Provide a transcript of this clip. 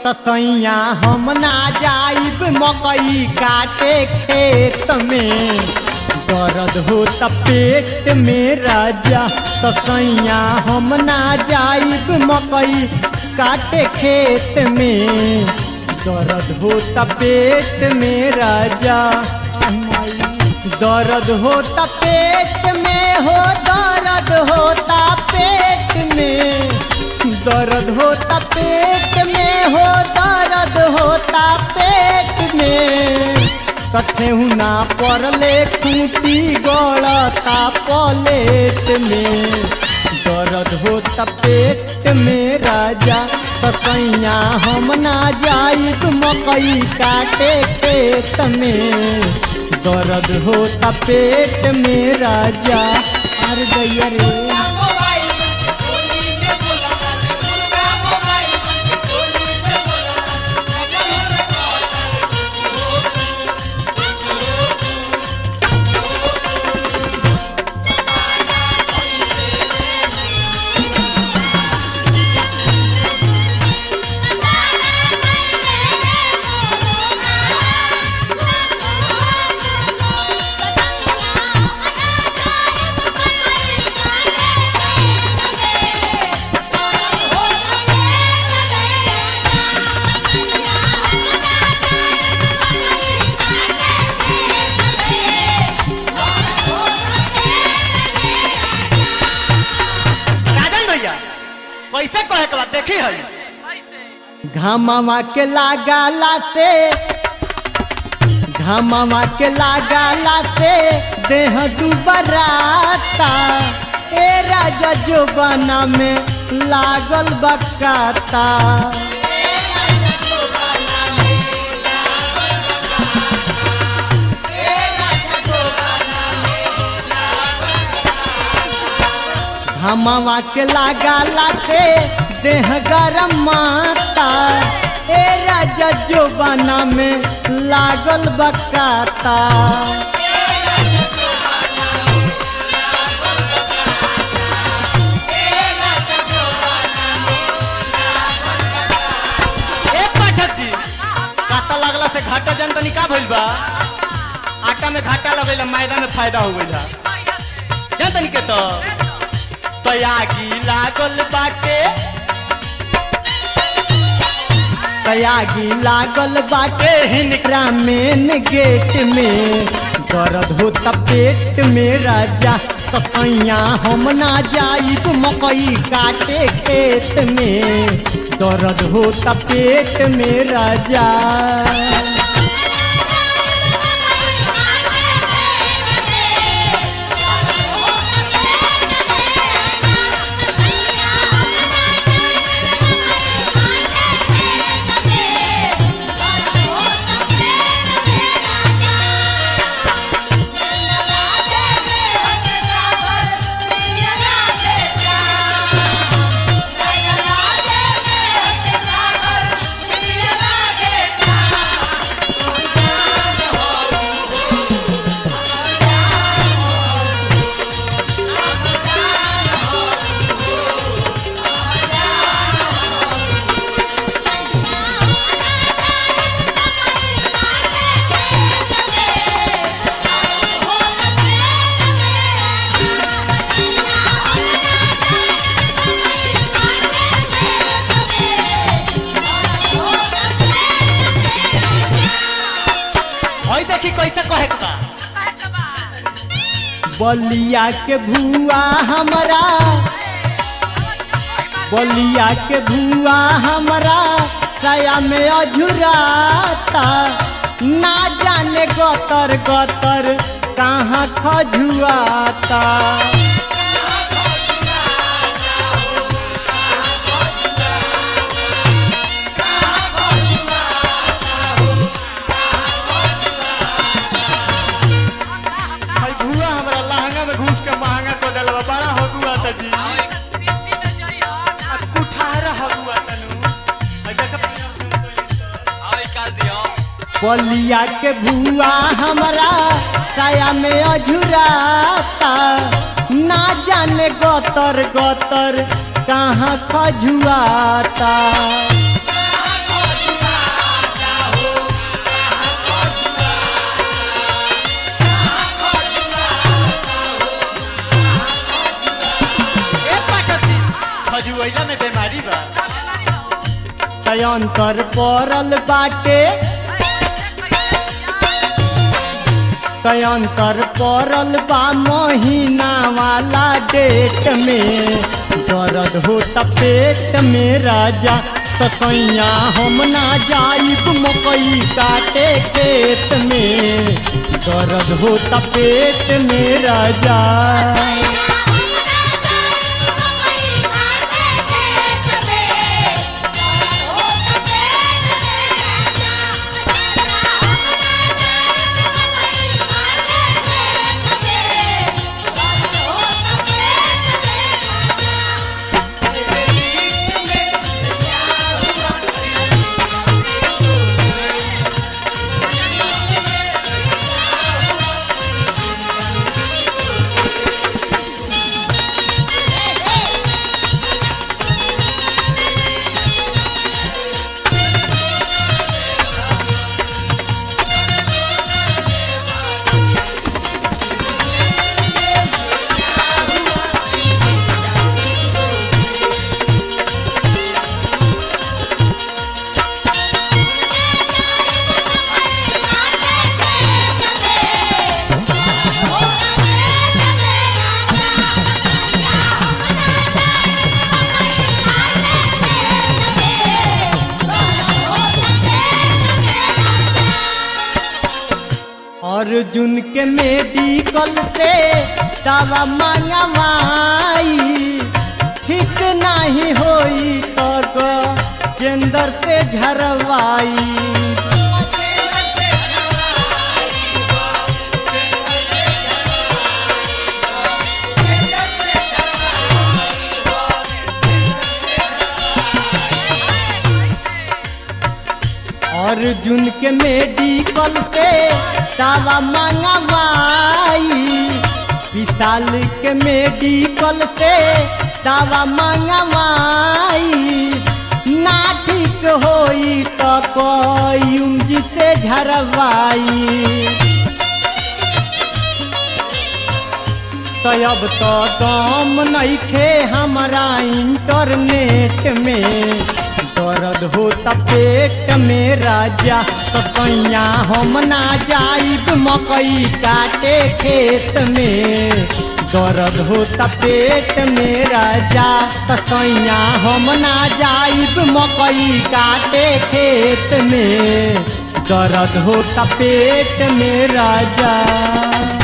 तसैया हम ना जाइब मकई काटे खेत में दर्द होता पेट में राजा तसैया हम ना जाइब मकई काटे खेत में दर्द होता पेट में राजा दर्द होता पेट में हो दर्द होता पेट में दर्द होता पेट में हो दर्द होता पेट में कथेहू ना पड़ले खूटी गड़ता पलेट में दर्द होता पेट में राजा तसैया हम ना जाइब मकई काटे खेत में दर्द होता पेट में राजा अरे गैया रे राजन भैया कैसे कहे के बाद देखी है घामावा के लगाला से घामावा के लगाला से देह दुबराता ए राजा जोबाना में लागल बकाता घामावा के लगाला से देह गरम माता ए राजा जोबाना में लागल बकाता ए पाठक जी काटा लगला से घाटा जन तनी का भइल बा आटा में घाटा लगेला मैदा में फायदा हो गइल जान तनी के तो तयागी लागल बाटे तयागी लागल बाटे हिनकरा मेन गेट में दर्द होता पेट में राजा तसैया हम ना जाइब मकई काटे खेत में दर्द होता पेट में राजा हई देखी कैसे कहे के बा बलिया के भुआ हमरा बलिया के भुआ हमरा सया में अझुराता ना जाने गतर गतर कहाँ खजुआता हई भुआ हमरा लहंगा में घुस के महंगा को देल बा बड़ा हो गुआ त जी आ कुठारा हो गुआ तनु हई देख बलिया के भुआ हमरा सया में अझुराता ना जाने गतर गतर कहाँ खजुआता तयंतर पड़ल बाटे तयंतर पड़ल बा महीना वाला डेट में दर्द होता पेट में राजा तसैया हम ना जाइब मकई काटे खेत में दर्द होता पेट में राजा अर्जुन के मेडिकल से दवा मंगवाई ठीक नहीं होई तो केंद्र से झरवाई अर्जुन के मेडिकल से दवा मंगवाई विशाल के मेडिकल से दवा मंगवाई ना ठीक होई तो कोई से झरवाई तो अब तो दम नइखे हमारा इंटरनेट में दर्द होता पेट में राजा तो कैया हम ना जाइब मकई काटे खेत में दर्द होता पेट में राजा तो कैया हम ना जाइब मकई काटे खेत में दर्द होता पेट में राजा